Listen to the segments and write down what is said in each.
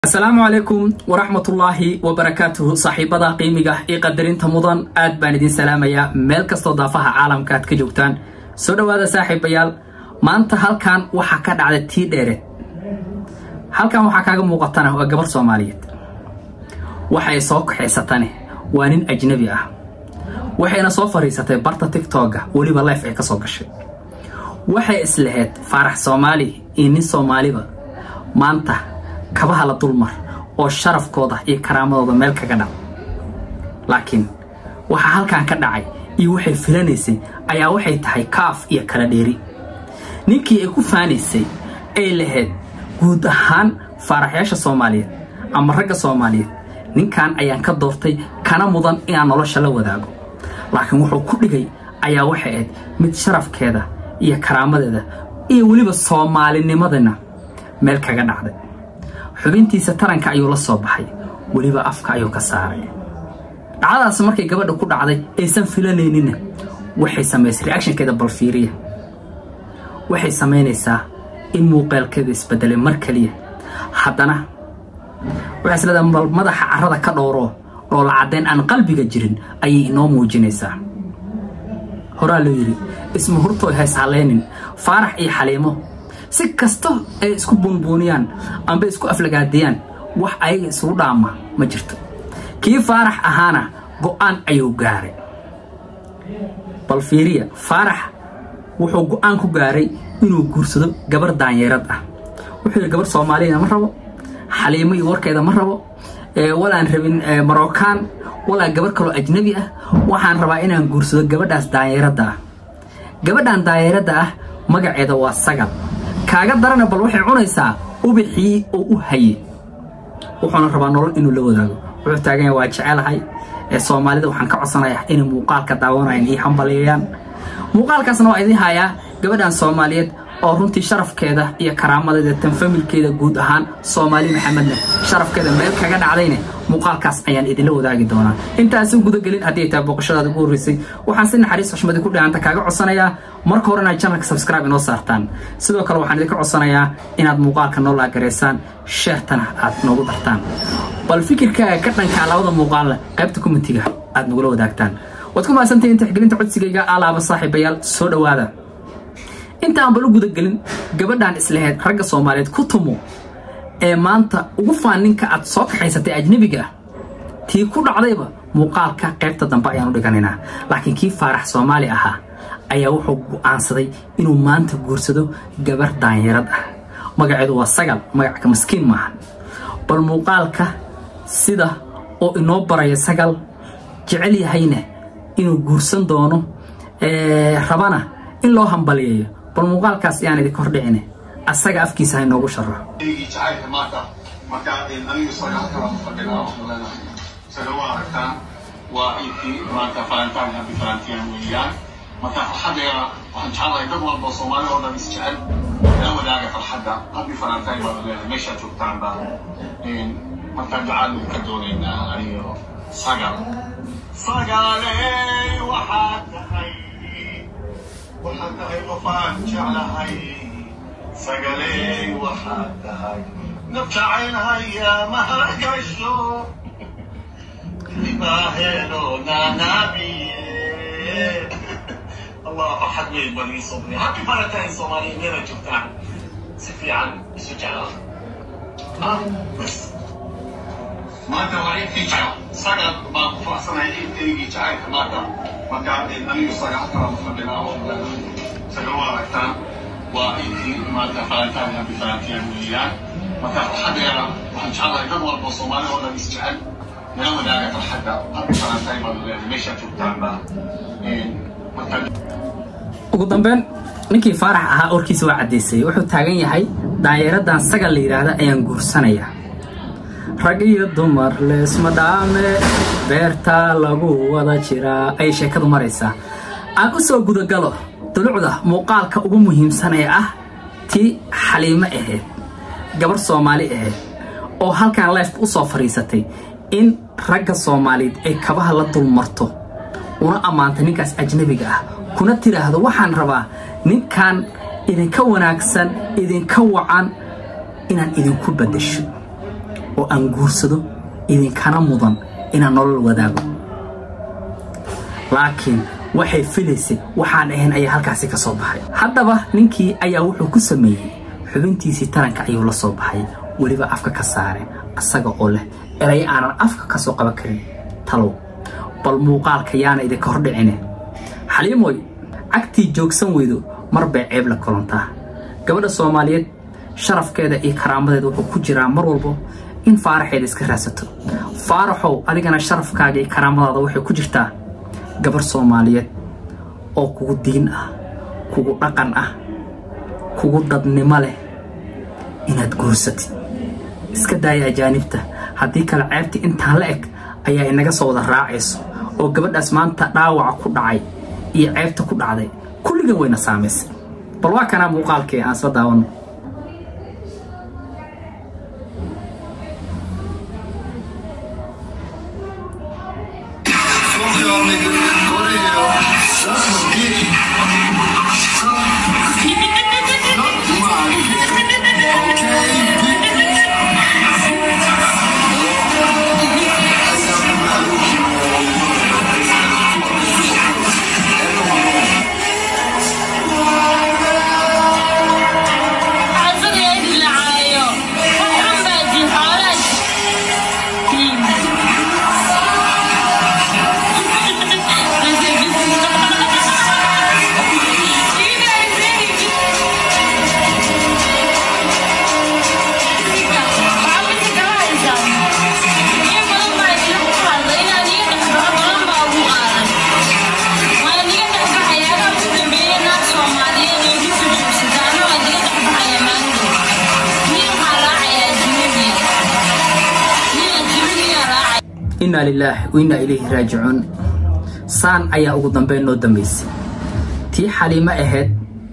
asalaamu calaykum waraxmatullaahi wabarakaatuhu saaxiibada qiimiga iyo qadarinta mudan aad baan idin salaamayaa meel kastoo daafaha caalamka aad ka joogtaan soo dhowaada saaxiibayaal maanta halkan waxaa ka dhacday tii dheereed halkan waxaa kaaga muuqatana waa gabar soomaaliyeed waxay soo kaxaysatane waa nin ajnabi ah waxayna soo fadhiisatay barta tigtooga weliba leef ay ka soo gashay waxay islahayd faarax soomaali iyo nin soomaaliba maanta kabaha la dulmar oo sharafkooda iyo karaamadooda meel kaga dhac laakiin waxaa halkan ka dhacay iyo waxay filanaysay ayaa waxay tahay kaaf iyo kala dheeri ninkii ay ku faanaysay ay lahayd guud ahaan faaraxyaasha soomaaliyeed ama ragga soomaaliyeed ninkan ayaan ka doortay kana mudan inaan nolosha la wadaago laakiin wuxuu ku dhigay ayaa waxay ahayd mid sharafkeeda iyo karaamadeeda iyo weliba soomaalinimadana meel kaga dhacday xubintiisa taranka ayuu la soo baxay weliba afka ayuu ka saaray dhacdadaas markay gabadha ku dhacday aysan filanayninna waxay samaysay reactionkeeda balfiiriya waxay samaynaysaa in muuqaalkeeda isbedelay mar keliya haddana waxay isleedahay bal madaxa carrada ka dhowro dhoola caddayn aan qalbiga jirin ayay inoo muujinaysaa horaa loo yidhi isma hurtooy hays hallaynin faarax iyo xaliimo si kasta ay isku buunbuuniyaan amba isku aflagaadiyaan wax ayaga isugu dhaama ma jirto kii faarax ahaana go'aan ayuu gaaray bal fiiriya faarax wuxuu go'aan ku gaaray inuu guursado gabar daanyeerad ah wuxuu yidhi gabar soomaaliyana ma rabo xaliimo iyo warkeeda ma rabo walaan rabin marookaan walaa gabar kaloo ajnabi ah waxaan rabaa inaan guursado gabadhaas daanyeeradda ah gabadhan daanyeeradda ah magaceeda waa sagal kaaga darana bal waxay cunaysaa ubixii oo u hayey wuxuuna rabaa nolol inuu la wadaago wuxuu taaganya waa jecelahay ee soomaalida waxaan ka codsanayaa inay muuqaalka daawanayan iyo hambaliyeeyaan muuqaalkaasna waa idiin hayaa gabadhan soomaaliyeed oo runtii sharafkeeda iyo karaamadeeda tan familkeeda guud ahaan soomaali maxamedna sharafkeeda meel kaga dhacdayne muuqaalkaas ayaan idinla wadaagi doonaa intaasi gudagelin haddii ay tahay booqashadaada ugu horreysay waxaan si naxariis xushmadi ku dhahanta kaaga codsanayaa marka hore inaad janalka subscribe inoo saartaan sidoo kale waxaan idinka codsanayaa inaad muuqaalka noo laagaraysaan sheertana aad noogu dartaan bal fikirkaaga ka dhankaa labada muuqaalla qaybta komitiga aad nagula wadaagtaan waad ku mahadsantahiin tixgelinta codsigayga alaaba saaxiibayaal soo dhowaada inta aan bal u gudagelin gabadhan islahayd ragga soomaaliyeed ku tumo ee maanta ugu faan ninka aad soo kaxaysatay ajnebiga ah tii ku dhacdayba muuqaalka qaybta dambe ayaanu dhiganaynaa laakiin kii faarax soomaali ahaa ayaa wuxuu go'aansaday inuu maanta guursado gabar daanyarad ah magaceedu waa sagal magacka maskiin maahan bal muuqaalka sida oo inoo baraya sagal jecel yahayna inuu guursan doono rabana in loo hambaliyeeyo bal muuqaalkaas yaan idinka hordhicine asaga afkiisa ha inoogu waa iibkii maanta falantaan habi falantiyan weeyaan marka farxaddeeda waxaan jeclahay dad walba soomaali oo dhan isjecel la wadaaga farxadda habi falantaan baad leedahay meeshaad joogtaanba markaan ducaan ka doonaynaa aniyo sagal sagaaley waxaad tahay waxaad tahay qofaan jeclahay sagaley waxaad tahay naf jacaylhaya mahakasho libaahelo naanaabiye allah farxad weyn bal ii sobri happy valentine soomaaliya meela joogtaan si fiican isu jecla maanta waa ciidkii jecel sagal baan ku faraxsanahay ciidkaygii jacaylka maanta marka anigu sagal kala fadhinaa sagal waa aragtaan waa ciidkii maanta falantaan habi falantiyan weeyaan marka farxaddeeda waxaan jeclahay dad walba soomaali oo dhan isjecel nala wadaaga farxadda habi falantaan baad leedahay meeshaad joogtaanba ugu dambeyn ninkii faarax ahaa orkiisa waa caddaysay wuxuu taagan yahay daanyeeradan sagal la yidhaahda ayaan guursanayaa rag iyo dumar leesma dhaame beertaa lagu wada jiraa ayay sheekadu maraysaa aan u soo gudagalo dulucda muuqaalka ugu muhiimsan ee ah tii xaliimo ahayd gabar soomaali ahayd oo halkan leefka u soo fadhiisatay in ragga soomaaliyeed ay kabaha la dulmarto una ammaantay ninkaas ajnabiga ah kuna tidhaahdo waxaan rabaa ninkan idinka wanaagsan idinka wacan inaan idinku baddasho oo aan guursado idinkana mudan inaan nolol wadaago laakiin waxay filaysay waxaan ahayn ayaa halkaasi ka soo baxay haddaba ninkii ayaa wuxuu ku sameeyey xubintiisii taranka ayuu la soo baxay weliba afka ka saare asaga oo leh eray aanan afka ka soo qaban karin talow bal muuqaalka yaana idinka hordhicine xaliimoy cagtii joogsan weydo mar bay ceeb la kulantaa gabadha soomaaliyeed sharafkeeda iyo karaamadeeda wuxuu ku jiraa mar walbo in faaraxeeda iska raadsato faaraxow adigana sharafkaaga iyo karaamadaada waxay ku jirtaa gabar soomaaliyeed oo kugu diin ah kugu dhaqan ah kugu dadnimo leh inaad guursatid iska daaya ajaanibta haddii kale ceebta intaan la eg ayaa inaga soo wada raacayso oo gabadhaas maanta dhaawaca ku dhacay iyo ceebta ku dhacday kulligan wayna saamaysay bal waa kanaa muuqaalkii aan isla daawanno Fuck y'all niggas. Go to hell. Suck my dick. Suck my dick. Okay, Asaga id lacaayo waxan baa jin xoolaad inaa lilaahi wa innaa ilayhi raajicuun saan ayaa ugu dambeyn noo dambaysay tii xaliimo ahayd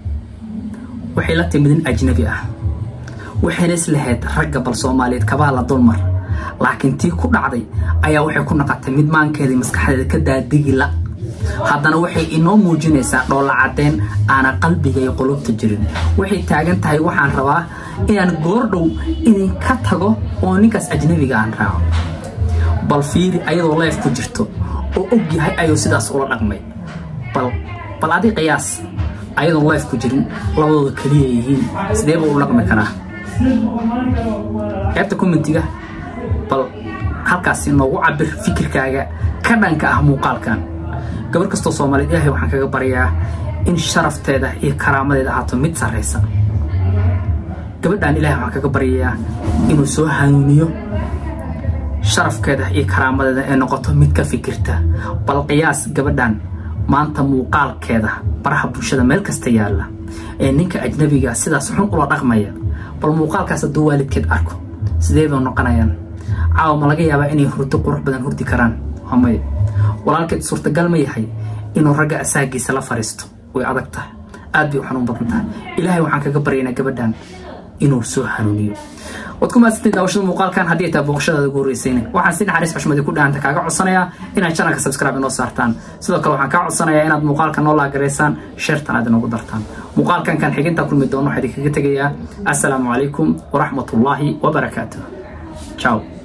waxay la timid in ajnabi ah waxayna islahayd ragga bal soomaaliyeed kabaa la dulmar laakiin tii ku dhacday ayaa waxay ku naqatay mid maankeeda iyo maskaxdeeda ka daadigila haddana waxay inoo muujinaysaa dhoolla caddeyn aana qalbiga iyo qulubta jirin waxay taagan tahay waxaan rabaa inaan goordhow idinka tago oo ninkaas ajnabiga aan raaco bal fiiri ayadoo leef ku jirto oo og yahay ayuu sidaas ula dhaqmay bal bal adi qiyaas ayadoon leef ku jirin labadooda keliya yihiin sidee buu u dhaqmi karaa qaybta commentiga bal halkaasi noogu cabir fikirkaaga ka dhanka ah muuqaalkan gabar kastoo soomaaliyeed ilaahay waxaan kaga baryaa in sharafteeda iyo karaamadeeda ahaato mid sarraysa gabadhan ilaahay waxaan kaga baryayaa inuu soo hanuuniyo sharafkeeda iyo karaamadeeda ee noqoto mid ka fikirta bal qiyaas gabadhan maanta muuqaalkeeda baraha bulshada meel kasta yaalla ee ninka ajnabiga sidaas xun ula dhaqmaya bal muuqaalkaas hadduu waalidkeed arko sidee bay noqonayaan caawa ma laga yaabaa inay hurdo qurux badan hurdi karaan waa maya walaalkeed suurtagal ma yahay inuu ragga asaagiisa la fariisto way adag tahay aad bay u xanuun badan tahay ilaahay waxaan kaga baryaynaa gabadhan inuu soo hanuuniyo waad ku mahadsantahay daawashada muuqaalkan haddii ay tahay booqashadaada ugu horreysayna waxaan si naxariis xushmadi ku dhahanta kaaga codsanayaa inaad channelka subscribe inoo saartaan sidoo kale waxaan kaa codsanayaa inaad muuqaalka noo laagaraysaan sheertan aad inoogu dartaan muuqaalkan kan xiginta kulmi doono waxaa idinkaga tegayaa assalaamu calaykum waraxmatullaahi wabarakaatuh ciao